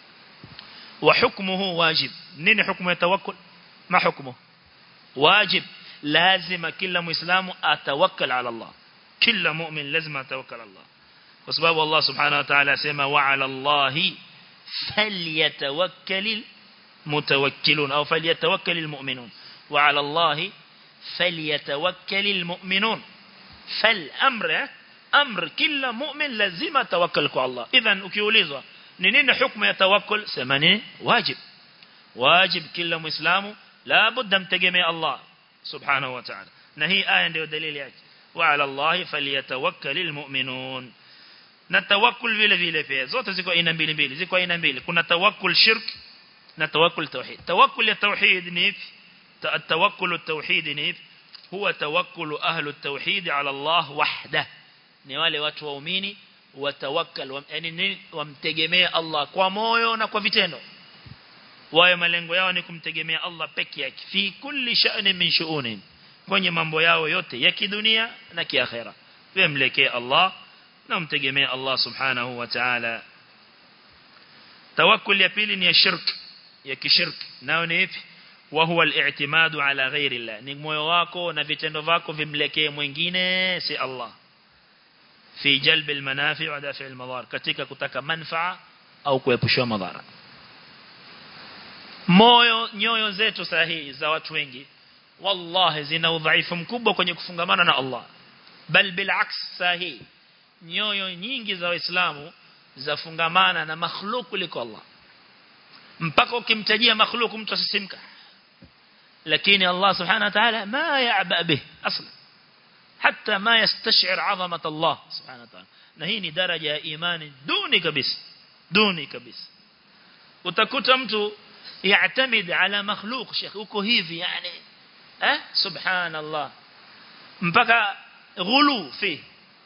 wa hukmuhu wajib nini hukumu ya tawakkul ma hukmuhu wajib lazima kila muislamu atawakkal ala Allah kila mu'min lazima atawakkal ala Allah kwa sababu Allah subhanahu wa ta'ala asema wa ala Allahi falyatawakkalul mutawakkilun au falyatawakkalul mu'minun wa ala Allahi falyatawakkalul mu'minun fal amra amr kila mu'min lazima tawakkal kwa Allah idhan ukiulizwa ni nini hukumu ya tawakkul sema ni wajib wajib kila muislamu la budda mtegemea Allah subhanahu wa ta'ala na hii aya ndio dalili yake wa ala Allah falyatawakkalul mu'minun na tawakkul vile vile pia zote ziko aina mbili mbili ziko aina mbili kuna tawakkul shirk na tawakkul tauhid tawakkul ya tauhid ni ipi tawakkul at-tauhid ni ipi huwa tawakkul ahlu at-tauhid ala Allah wahda ni wale watu waumini watawakkal yani wamtegemea Allah kwa moyo na kwa vitendo wao malengo yao ni kumtegemea Allah peke yake fi kulli sha'ni min shu'uni kwenye mambo yao yote ya kidunia na kiakhera wemlekee Allah na mtegemee Allah subhanahu wa ta'ala tawakkul ya pili ni ya shirk ya kishirk nao ni ipi wa huwa al-i'timadu ala ghairi Allah ni moyo wako na vitendo vako vimlekee mwingine si Allah fi jalb al-manafi' wa dafi' al-madar katika kutaka manfaa au kuepushwa madhara moyo nyoyo zetu sahihi za watu wengi wallahi zina udhaifu mkubwa kwenye kufungamana na Allah bal bilaks sahihi nyoyo nyingi za waislamu zafungamana na makhluk kuliko Allah mpaka ukimtajia makhluk mtu asisimka lakini Allah subhanahu wa ta'ala ma ya'ba bih asla hatta ma yastash'ir 'azamat Allah subhanahu wa ta'ala na hii ni daraja ya imani duni kabisa duni kabisa utakuta mtu يعتمد على مخلوق شيخ uko hivi yani eh subhanallah mpaka ghulu fi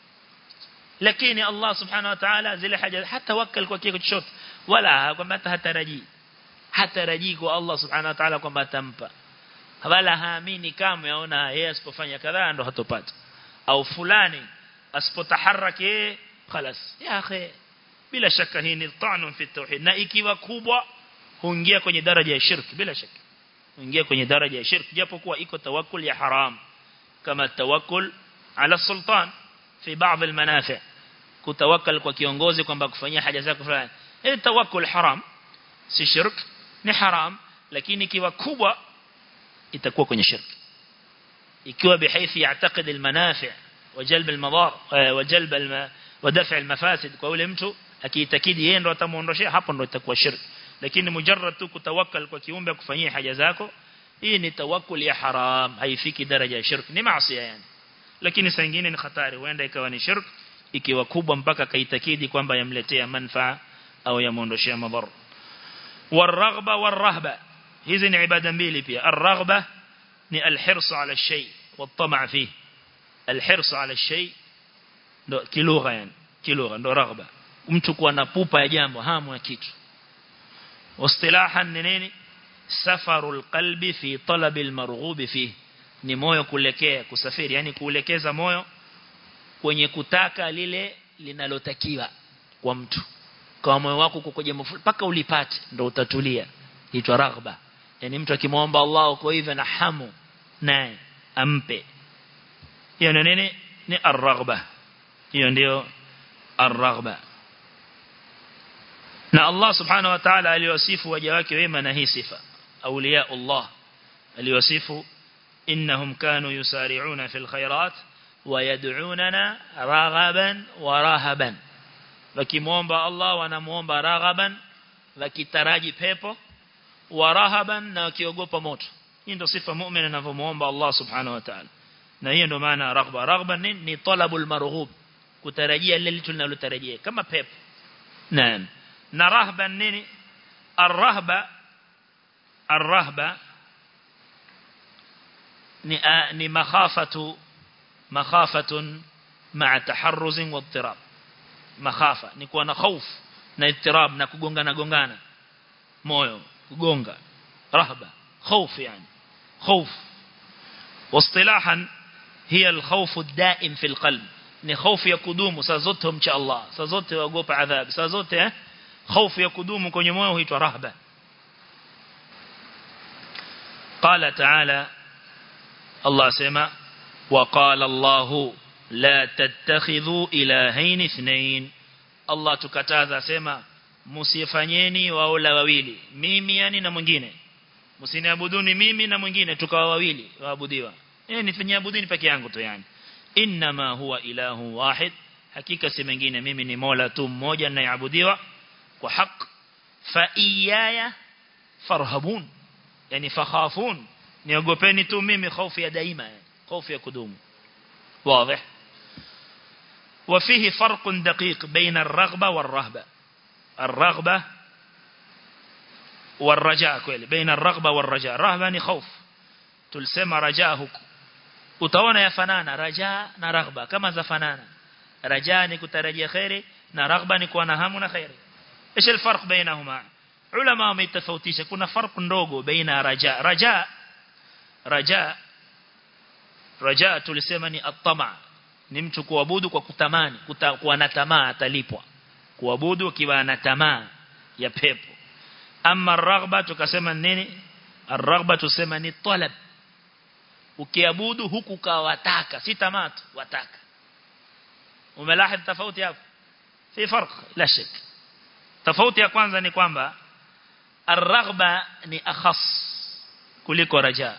lakini Allah subhanahu wa ta'ala zile haja hata wakal kwa kitu chochote wala kwamba hataraji hataraji kwa Allah subhanahu wa ta'ala kwamba atampa wala haamini kama yaona yeye asipofanya kadhaa ndo hatopata au fulani asipotaharaki yeye خلاص ya akhi bila shaka hii ni ta'nun fi tauhid na ikiwa kubwa huingia kwenye daraja ya shirki bila shaka huingia kwenye daraja ya shirki japo kuwa iko tawakkul ya haram kama tawakkul ala sultan fi baadhi almanafi kutawakkal kwa kiongozi kwamba kufanyia haja zako fulani hii tawakkul haram si shirk ni haram lakini ikiwa kubwa itakuwa kwenye shirki ikiwa bihaithi ya'taqid almanafi وجلب المضار وجلب الم... ودفع المفاسد kwa yule mtu akiitakidi yeye ndo atamuondoshia hapo ndo itakuwa shirki lakini mujarrad tu kutawakkal kwa kiumbe kufanyia haja zako hii ni tawakkul ya haram haifiki daraja ya shirk ni maasi yani lakini saa nyingine ni hatari huenda ikawa ni shirk ikiwa kubwa mpaka kaitakidi kwamba yamletea manfaa au yamuondoshia madhara والرغبه والرهبه hizi ni ibada mbili pia الرغبه ni الحرص على الشيء والطمع فيه الحرص على الشيء ndo kilugha yani kilugha ndo raghba mtu kuwa na pupa ya jambo hamu ya kitu واصطلاحا نيني سفر القلب في طلب المرغوب فيه ni moyo kulekea kusafiri yani kuelekeza moyo kwenye kutaka lile linalotakiwa kwa mtu kwa moyo wako uko jambo mpaka ulipate ndo utatulia itwa raghba yani mtu akimwomba Allah uko hivyo na hamu naye ampe hiyo ni nini ni ar-raghba hiyo ndio ar-raghba na Allah subhanahu wa ta'ala aliwasifu waja wake wema na hii sifa awliya Allah aliwasifu innahum kanu yusari'una fil khairat wa yad'unana raghaban wa rahaban wakimuomba Allah wanamuomba raghaban wakitaraji pepo wa rahaban na wakiogopa moto hii ndio sifa muumini anavyomuomba Allah subhanahu wa ta'ala na hiyo ndio maana raghba raghba ni, ni talabul marghub kutarajia lile tunalotarajia kama pepo naam na rahban nini arrahba arrahba ni ni makhafatu makhafatun ma'a taharruz wa ittirab makhafa ni kuwa na hofu na ittirab na kugongana gongana moyo kugonga rahba خوف يعني خوف واصطلاحا هي الخوف الدائم في القلب ni hofu ya kudumu saa zote humcha Allah saa zote waogopa adhab saa zote eh hofu ya kudumu kwenye moyo huitwa rahba قال تعالى الله سمع وقال الله لا تتخذوا إلهين اثنين الله tukataza sema msifanyeni waola wawili mimi yani na mwingine msiniabuduni mimi na mwingine tukawa wawili waabudiwa eh nifanyie abuduni peke yangu tu yani inma huwa ilahu wahid hakika si mengine mimi ni mola tu mmoja ninayeabudiwa kwa haki fa iyaya farhabun yani fakhafun niogopeni tu mimi hofu ya daima hofu ya kudumu واضح وفيه فرق دقيق بين الرغبة والرهبة الرغبة والرجاء kweli بين الرغبة والرجاء رهبة ni خوف tulisema rajaa huku utaona yafanana rajaa na raghba kama zafanana rajaa ni kutarajia khairi na raghba ni kuwa na hamu na khairi ايش الفرق بينهما علماء wametofautisha kuna farq ndogo baina rajaa rajaa rajaa rajaa tulisema ni at-tama ni mtu kuabudu kwa kutamani kuwa na tamaa atalipwa kuabudu akiwa na tamaa ya pepo ama raghba tukasema nini ar-raghba tusema ni talab ukiabudu huku kawataka si tamaa tu wataka umelahid tofauti hapo fi farq la shak tofauti ya kwanza ni kwamba ar-raghba ni akhas kuliko raja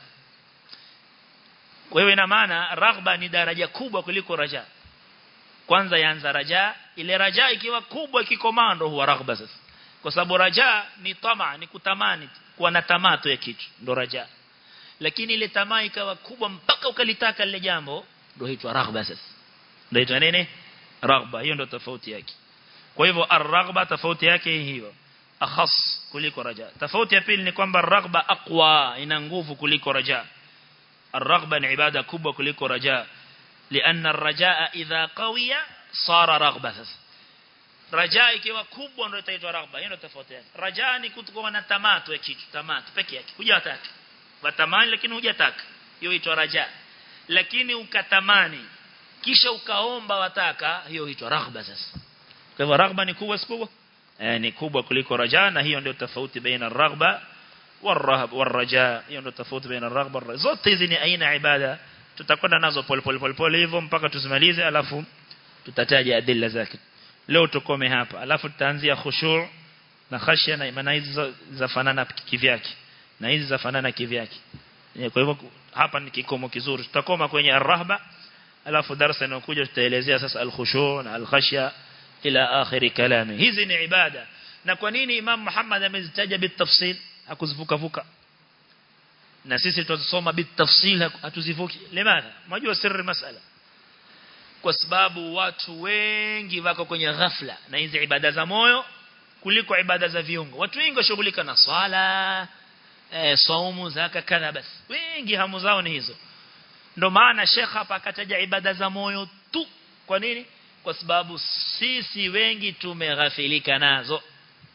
wewe ina maana raghba ni daraja kubwa kuliko raja kwanza yaanza raja ile raja ikiwa kubwa ikikomando huwa raghba sasa kwa sababu raja ni tamaa ni kutamani kuwa na tamaa ya kitu ndo raja lakini ile tamaa ikawa kubwa mpaka ukalitaka lile jambo ndio huitwa raghba sasa ndio huitwa nini raghba hiyo ndio tofauti yake kwa hivyo ar-raghba tofauti yake hiyo akhas kuliko raja tofauti ya pili ni kwamba raghba aqwa ina nguvu kuliko raja ar-raghba ni ibada kubwa kuliko raja لأن الرجاء إذا قوي صار رغبة رجاء ikiwa kubwa ndio itaitwa raghba hiyo ndio tofauti yake raja ni kutokuwa na tamaa tu ya kitu tamaa peke yake hujataka watamani lakini hujataka hiyo huitwa raja lakini ukatamani kisha ukaomba wataka hiyo huitwa raghba sasa kwa hivyo raghba ni kubwa sikubwa eh ni kubwa kuliko raja na hiyo ndio tofauti baina raghba warahab waraja hiyo ndio tofauti baina raghba waraja zote hizi ni aina ibada tutakwenda nazo pole pole pole pole hivyo mpaka tusimalize alafu tutataja adilla zake leo tukome hapa alafu tutaanzia khushu' na khashya na imani hizi zafanana kivyake na hizi zafanana kivyake kwa hivyo hapa ni kikomo kizuri tutakoma kwenye ar-rahba alafu darasa inayokuja tutaelezea sasa al-khushu' na al-khashya ila akhiri kalami hizi ni ibada na kwa nini Imam Muhammad amezitaja bitafsil hakuzivuka vuka na sisi tutasoma bitafsil hatuzivuki limana unajua siri masala kwa sababu watu wengi wako kwenye ghafla na hizi ibada za moyo kuliko ibada za viungo watu wengi washughulika na swala eh, saumu zaka kadha basi wengi hamu zao ni hizo ndo maana Sheikh hapa akataja ibada za moyo tu kwa nini kwa sababu sisi wengi tumeghafilika nazo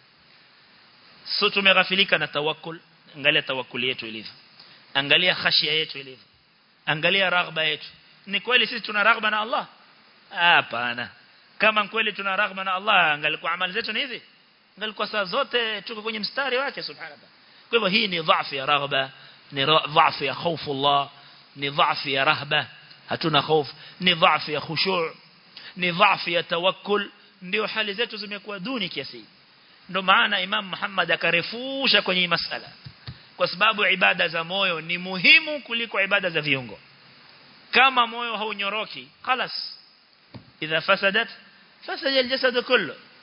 so tumeghafilika na tawakkul angalia tawakkul yetu ilivyo angalia khashia yetu ilivyo angalia raghba yetu ni kweli sisi tuna raghba na Allah hapana kama kweli tuna raghba na Allah angalikuwa amali zetu ni hizi angalikuwa saa zote tuko kwenye mstari wake subhanallah kwa hivyo hii ni dhaifu ya raghba ni dhaifu ya hofu Allah ni dhaifu ya rahba hatuna hofu ni dhaifu ya khushu' ni dhaifu ya tawakkul ndio hali zetu zimekuwa duni kiasi ndio maana Imam Muhammad akarefusha kwenye hii masala kwa sababu ibada za moyo ni muhimu kuliko ibada za viungo kama moyo haunyoroki خلاص idha fasadat fasada aljasad kullu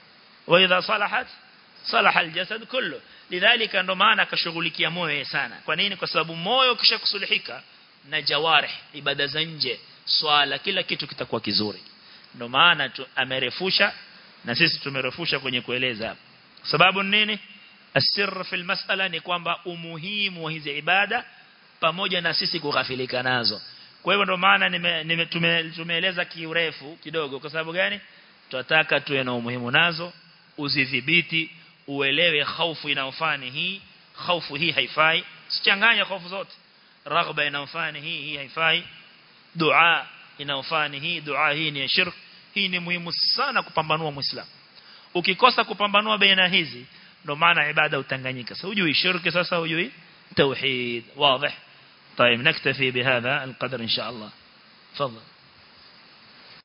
wa idha salahat salaha aljasad kullu lidhalika ndo maana akashughulikia moyo sana kwa nini kwa sababu moyo ukishakusulihika na jawarih ibada za nje swala kila kitu kitakuwa kizuri ndo maana amerefusha na sisi tumerefusha kwenye kueleza sababu nini asir fil mas'ala ni kwamba umuhimu wa hizi ibada pamoja na sisi kughafilika nazo kwa hivyo ndo maana nime, nime tume, tumeeleza kiurefu kidogo kwa sababu gani tunataka tuwe na umuhimu nazo uzidhibiti uelewe hofu inayofani hii hofu hii haifai sichanganya hofu zote raghba inayofani hii hii haifai dua inayofani hii dua hii ni shirk hii ni muhimu sana kupambanua muislamu ukikosa kupambanua baina hizi ndo maana ibada utanganyika sasa hujui shirki sasa hujui توحيد واضح طيب نكتفي بهذا القدر إن شاء الله تفضل